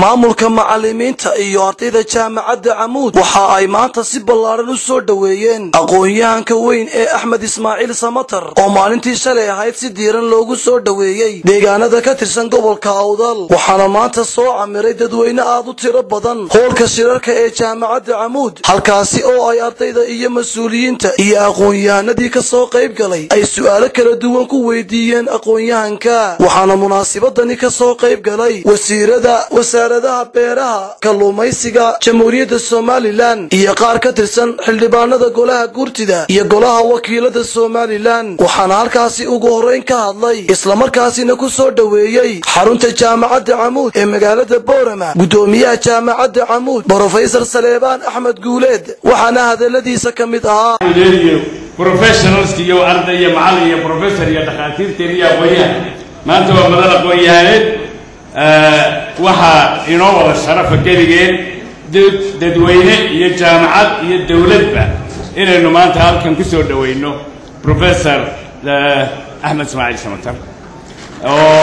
maamulka macalimiinta iyo ardayda jaamacadda camuud waxa ay maanta si ballaaran u soo dhoweeyeen aqoon-yahanka weyn ee axmed ismaaciil samatar oo maalintii shalay ahayd si diiran loogu soo dhoweeyey deegaanada ka tirsan gobolka awdal waxaana maanta soo camiray dadweyne aad u tiro badan hoolka shirarka ee jaamacadda camuud halkaasi oo ay ardayda iyo mas-uuliyiinta iyo aqoon-yahanadii ka soo qayb galay ay su'aalo kala duwan ku weydiiyeen aqoon-yahanka waxaana munaasibadani ka soo qayb galay wasiirada wasaaradaha beeraha kalluumaysiga jamhuuriyadda somalilan iyo qaar ka tirsan xildhibaanada golaha gurtida iyo golaha wakiilada somalilan waxaana halkaasi ugu horrayn ka hadlay islamarkaasina ku soo dhoweeyey xarunta jaamacadda camuud ee magaalada boorama guddoomiyaha jaamacadda camuud brofesor saleebaan axmed guuleed waxaana hadaladiisa ka mid ahaa professionalski iyo arday iyo macallin iyo professor iyo dhakhaatiirteen iyo aqoon-yahan maanta waa madal aqoon-yahaneed waxaa inoo wada sharafa keligeen dadweyne iyo jaamacad iyo dowladba inaynu maanta halkan ku soo dhoweyno professor axmed ismaaciil samatar oo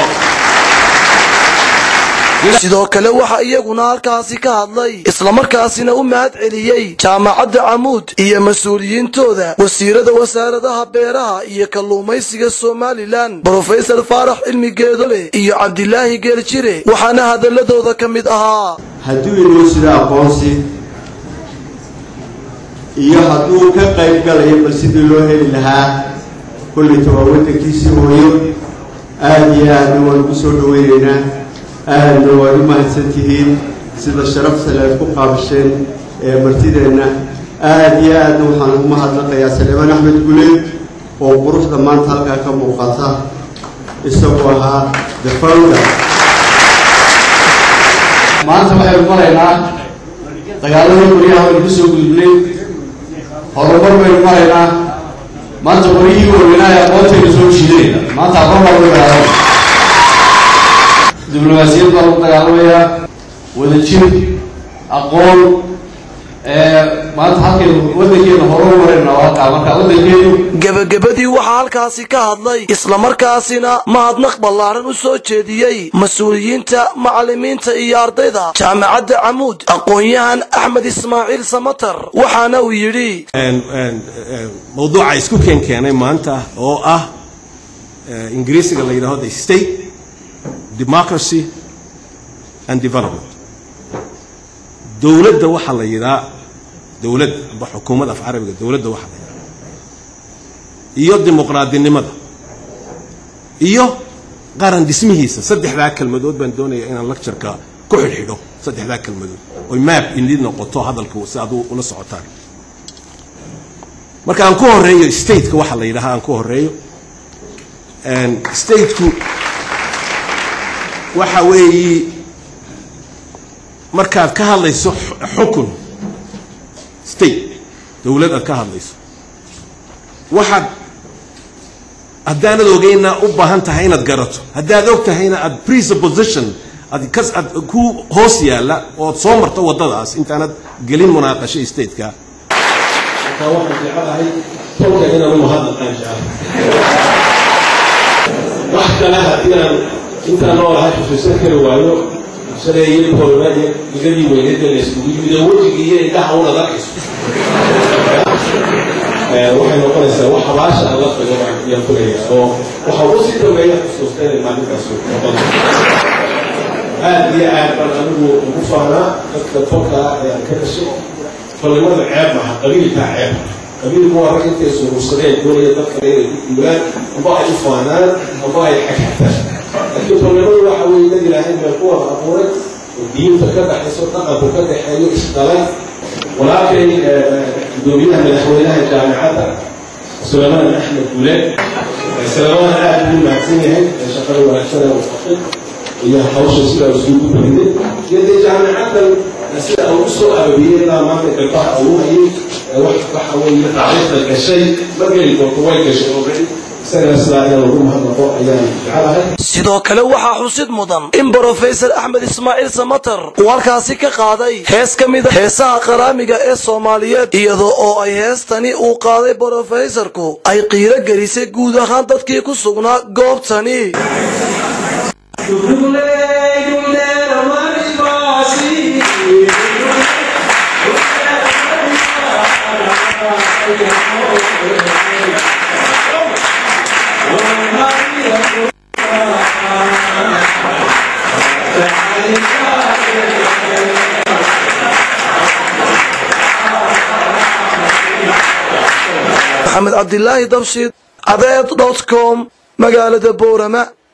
sidoo kale waxaa iyaguna halkaasi ka hadlay islamarkaasina u mahad celiyey jaamacadda camuud iyo mas-uuliyiintooda wasiirada wasaaradaha beeraha iyo kalluumaysiga somalilan brofesor faarax cilmi geedole iyo cabdilaahi geeljire waxaana hadaladooda ka mid ahaa hadduu inoo sida aqoonsi iyo hadduu ka qayb galayo bal sidii loo heli lahaa kollayta waa waddankiisii hooyo aada iyo aadna waan ugu soo dhaweynaynaa aadna waad u mahadsan tihiin sida sharafsale aad ku qaabasheen ee martideenna aada iyo aadna waxaan ugu mahadnaqayaa saleemaan axmed guleed oo quruxda maanta halkaa ka muuqata isagoo ahaa the founder maanta waxaynu maraynaa dagaaladii qoryaha waynu ka soo gudubnay horumar baynu maraynaa maanta qoryihii waaweynaa ee aqoontaynu soo jiidanayna maanta aqoon baa lagu dagaalamaya diblomaasiyad baa lagu dagaalamayaa wadajir aqoon maanta halkaynu waddankeenu horu marayna waa halkaa marka waddankeenu gebagabadii waxaa halkaasi ka hadlay islamarkaasina mahadnaq ballaaran u soo jeediyey mas-uuliyiinta macallimiinta iyo ardayda jaamacadda camuud aqoon-yahan axmed ismaaciil samatar waxaana uu yidhi mawduuca isku keenkeenay maanta oo ah ingiriisiga la yidhahdo the state democracy and development dowladda waxaa la yidhaa dowlad aba xukuumad af carabiga dowladda waxaa la yidhaha iyo dimuqraadinimada iyo qaran dhismihiisa saddexdaa kelmadood baan doonaya inaan lectureka ku xidhxidho saddexdaa kelmadood oy map inid noqoto hadalka si aad ula socotaan marka aan ku horeeyo stateka waxaa la yidhaha aan ku horeeyo stateku waxa weeyi markaad ka hadlayso xukun state dowlad aad ka hadlayso waxaad haddaanad ogeyna u baahan tahay inaad garato haddaad og tahayna aad presupposition aad kas aad ku hoos yaalla ood soo marto waddadaas intaanad gelin munaaqasho stateka markaa waxaan jecelahay tolka inaan u mahadnaqaan jecel wax kale haddii aan intaan noolahay xusuusan kari waayo shareeyay horma iyo digadii weyneedda la iskugu yimid oo wejigii iyo indhaha unad arkayso waxay noqonaysaa wax habaasha aan la tago ayaan fulaya oo waxa ugu sii dambeeya xusuusta inay maalintaas noqon aad iyo aad baan anigu ugu faanaa dadka tolkaa ee aan ka dhashay tolnimada ceeb maha qabiilkaa ceeb qabiilku waa rag intay surursadeen doonaya dadka inay ku duulaan amba ay u faanaan amba ay xagxagtaan laakiin tolnimadu waxa weeye dad ilaahay baa ku wada abuuray oo diinta ka dhaxayso dhaqanku ka dhaxeeyo isdhalay walaalkay gudoomiyaha madaxweynaha jaamacadda suleymaan axmed guuleed suleymaan aad buu mahadsan yahay shaqada wanaagsan ee wafaqay iyo hawsha sidaa isugu bariday iyo dee jaamacaddan sida uu usoo ababiyey ilaa maanta gabdhaha uu hayay waxa weeye taariikhda gashay markay doonto way gashay already isagana sidaa inaan ugu mahadnaqo ayaan jecelahay sidoo kale waxaa xusid mudan in brofesor axmed ismaaciil samatar uu halkaasi ka qaaday hees ka mida heesaha qaraamiga ee soomaaliyeed iyadoo oo ay heestani uu qaaday brofesorku ay qiiro gelisay guud ahaan dadkii ku sugnaa goobtani maxamed cabdilaahi dabshid cadeed dot com magaalada boorama